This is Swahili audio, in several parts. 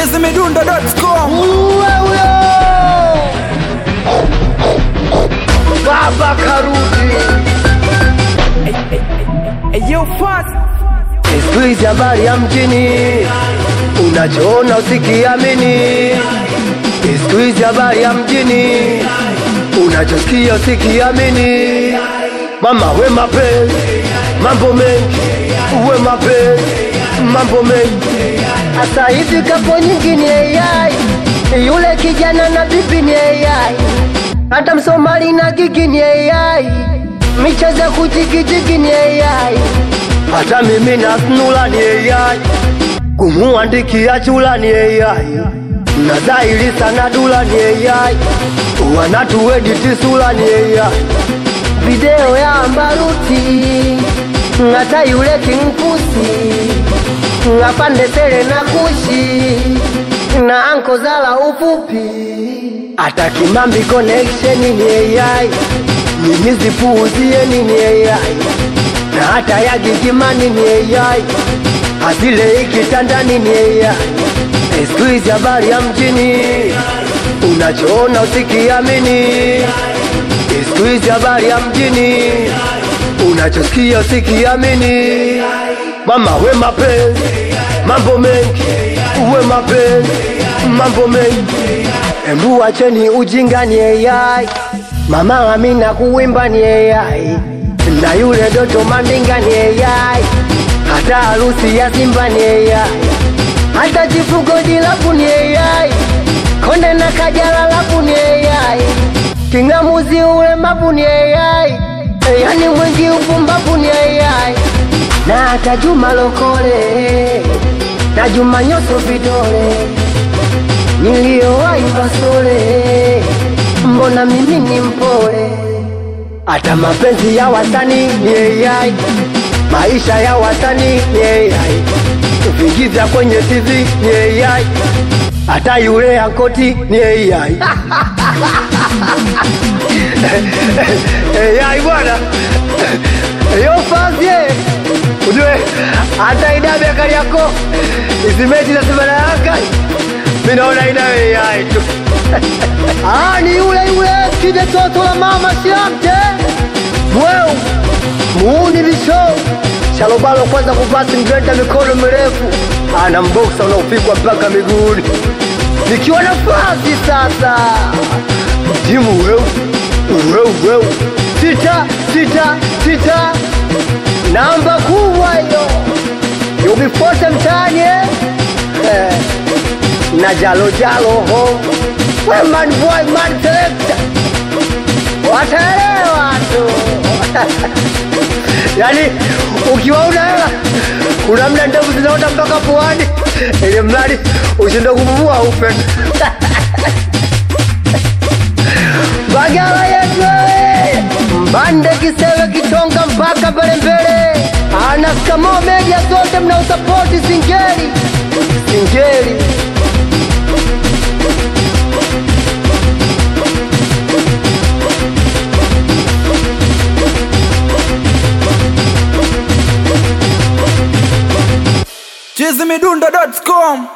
chizimidundo.com Uwe huyo Baba karudi Eyo fast Siku hizi habari ya mjini Unachoona usikiamini Siku hizi habari ya mjini Unachosikia usikiamini Mama we mapenzi Mambo mengi Uwe mapenzi Mambo mengi Asa hivi kapo nyingi ni AI Yule kijana na bibi ni AI Hata msomali na gigi ni AI Michezo ya kujigijigi ni AI hata mimi na snula ni AI, kumuandikia chula ni AI, na dhahiri sana dula ni AI, wanatuediti sula ni AI, video ya Ambaruti ngata yule kinkusi ngapande sele na kushi na anko zala ufupi hata kimambi connection ni AI, mimi zipuuzie ni AI na hata ya gigimani ni AI, asile ikitandani ni AI. Siku hizi habari ya mjini, unachoona usikiamini. Siku hizi habari ya mjini, unachosikia usikiamini. Mama we mapenzi, mambo mengi, uwe mapenzi, mambo mengi. Embu acheni ujinga ni AI, mama Amina kuwimba ni AI na yule Doto Mandinga ni AI, hata harusi ya Simba ni AI, hata chifugo dilapu ni AI, Konde na Kajala lapu ni AI, Kingamuzi ulemavu ni AI, yani mwingi upumbavu ni AI, na hata Juma Lokole na Juma Nyoso vidole niliyowahi Basole, mbona mimi ni mpole hata mapenzi ya wasanii ni AI, maisha ya wasanii ni AI, vigiza kwenye TV ni AI, hata yule ankoti ni AI. AI bwana, yo fazie ujue, hata idabe kali yako izimeti za Simba na Yanga, mimi naona ina AI tu. Ah, ni yule yule kide toto la mama siamte mweu muuni bisho shalobalo kwanza kuvaa singrenda mikono mirefu ana mboksa unaopigwa mpaka miguuni nikiwa nafasi sasa jimu weu weu weu sita sita sita namba kubwa hiyo yubifote mtaani eh? eh na jalo jalo ho we man boy man selector wataelewa tu yani ukiwaona hela kuna mda ndevu zinaota mpaka puani ili mradi ushinde kupumua ufe bagala yetu wewe. mbande kisewe kitonga mpaka mbele mbele anaskamo media zote mnausapoti singeli singeli chizimidundo.com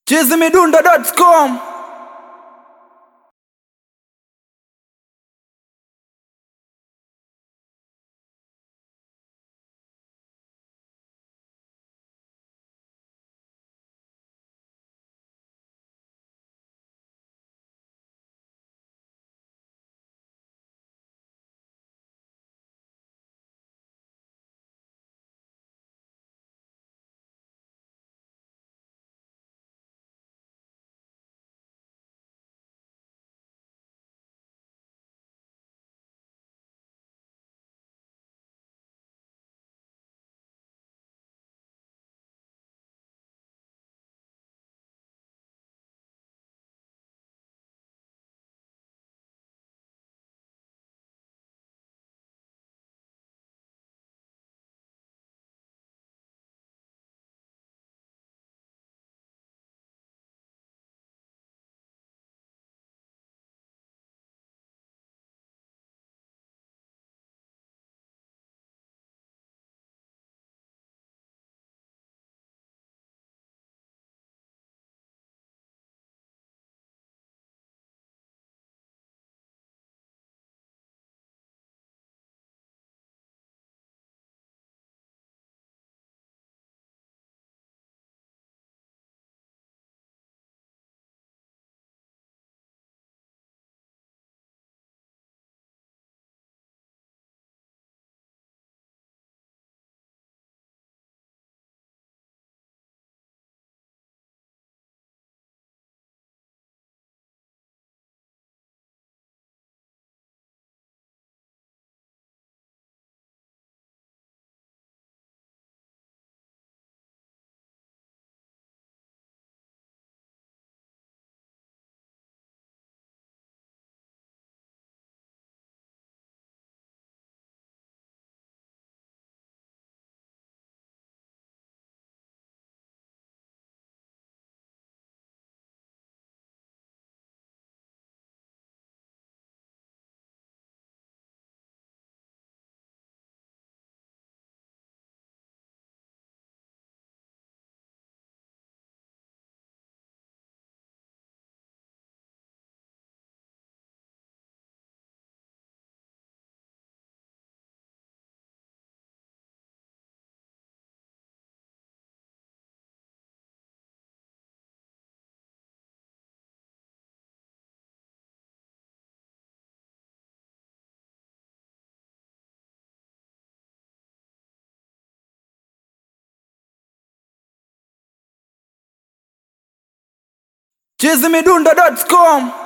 chizimidundo.com chizimidundo.com